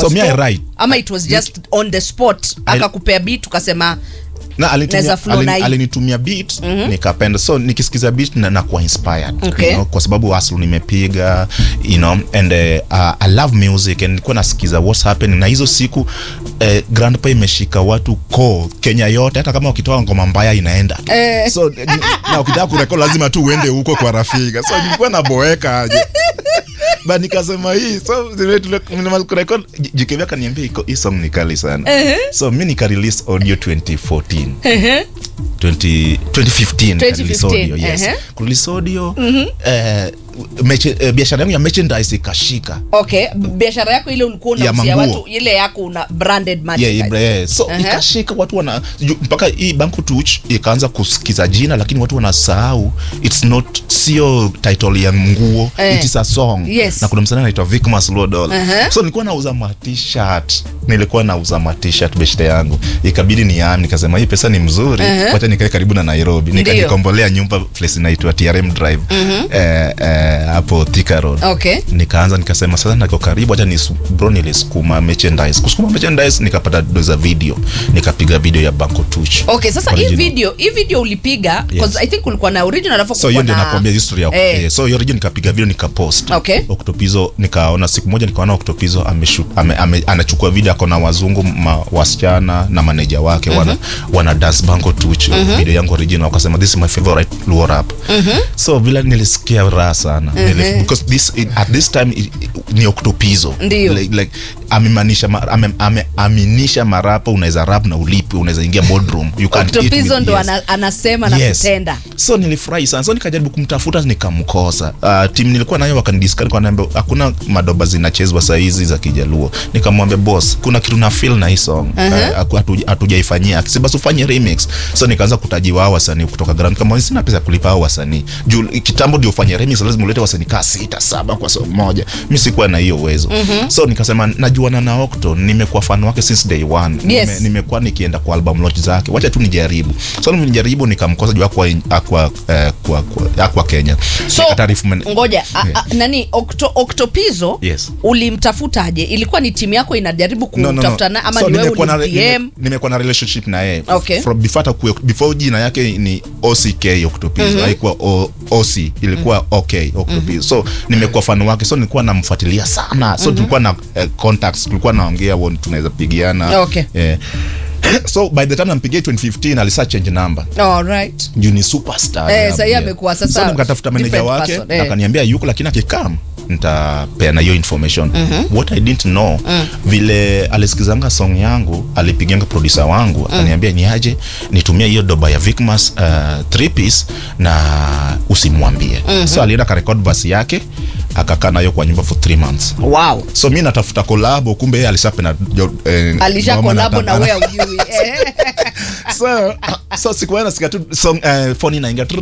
kwa So me I store? write. ama it was just on the spot akakupea beat ukasema na alinitumia, Naweza flow alin- na hii. alinitumia beat nikapenda so nikisikiza beat na nakuwa inspired Okay. you know, kwa sababu hustle nimepiga you know and uh, uh, I love music and nilikuwa nasikiza what's happening na hizo siku uh, grandpa imeshika watu ko Kenya yote hata kama ukitoa ngoma mbaya inaenda Eh. so ni- na ukitaka kurekod lazima tu uende huko kwa rafika so nilikuwa naboeka aje ba nikasema hii so zile tule- nimemaliza kurekod jikevya kaniambia iko hii song ni kali sana so mi nika release audio 2014 20, 2015 nika release 2015, audio, yes. ehe. Kurelease audio eh, meche- eh, biashara yangu ya merchandise ikashika okay b- biashara yako ile ulikuwa Ya unauzia manguo. watu ile yako una branded Yeah, merchandise. yeah, yeah. so Aha. ikashika watu wana ju- mpaka hii banku tuch ikaanza kusikiza jina lakini watu wanasahau its not sio title ya nguo Eh. it is a song Yes. na kuna msanii anaitwa Vicmas Lodol Aha. so nilikuwa nauza ma t-shirt nilikuwa nauza ma t-shirt beshte yangu ikabidi ni yami nikasema hii pesa ni mzuri Aha. wacha nikae karibu na Nairobi Ndio. nikanikombolea nyumba place inaitwa TRM Drive eh, eh, hapo Thika Road okay nikaanza nikasema sasa niko karibu hata ni bro nilisukuma merchandise kusukuma merchandise nikapata do za video nikapiga video ya Banco Tuch okay sasa hii Original. video hii video ulipiga because i think ulikuwa na original alafu so hiyo kulikuwa ndio na- nakwambia history ya Eh. eh. so hiyo region nikapiga video nikapost Okay. Octopizo nikaona siku moja nikaona Octopizo ameshoot ame, ame, anachukua video ako na wazungu ma, wasichana na maneja wake wana wana dance Banco Tuch video yangu original wakasema this is my favorite luo rap so vile nilisikia raha sana Nili- because this in, at this time i- i- ni Octopizo Ndio. like, like amemanisha ma- ame, ameaminisha marapa unaweza rap na ulipi unaweza ingia boardroom you can eat Octopizo with- ndo yes ana, anasema na kutenda so nilifurahi sana so nikajaribu kumtafuta nikamkosa uh, tim nilikuwa nayo wakanidiscuss kanaambia hakuna madoba zinachezwa sahizi za kijaluo nikamwambia boss kuna kitu na feel na hii song uh, hatujaifanyia akisi basi ufanye remix so nikaanza kutajiwa hao wasanii kutoka grand kama sina pesa ya kulipa hao wasanii juu kitambo ndio ufanye remix lazima ulete wasanii kaa sita saba kwa song moja mi sikuwa na hiyo uwezo so nikasema najuana na Octo nimekuwa fan wake since day one Yes. Nime- nimekuwa nikienda kwa album launch zake wacha tu nijaribu so nijaribu nikamkosa juu akwa akwa eh, kwa, kwa, akwa Kenya so Nikataarifu man- ngoja a, Yeah. a, nani Octo, Octopizo Yes. ulimtafutaje ilikuwa ni timu yako inajaribu kutafuta na ama So ni wewe nimekuwa na- ulim nime- DM nimekuwa na relationship na yeye Okay. From before hata kuwe- before jina yake ni OCK Octopizo haikuwa O- OC ilikuwa OK Octopizo so nimekuwa fan wake so nilikuwa namfuatilia sana so tulikuwa na eh, contacts tulikuwa naongea wo tunaweza pigiana Okay. eh. so by the time nampigia 2015 alisa change number all right juu ni superstar Eh, yeah, sasa yeye yeah. amekuwa sasa so nikatafuta manager different wake person, eh. akaniambia yuko lakini akikam nitapeana hiyo information what i didn't know vile alisikizanga song yangu alipiganga producer wangu akaniambia ni aje nitumie hiyo doba ya Vicmas uh, three piece na usimwambie so alienda karekod basi yake akakaa nayo kwa nyumba for three months wow so mi natafuta kolabo kumbe yeye alisapena eh, alisha ngoma na- kolabo na wewe ujui eh. so so sikuwa nasikia tu song uh, phone inaingia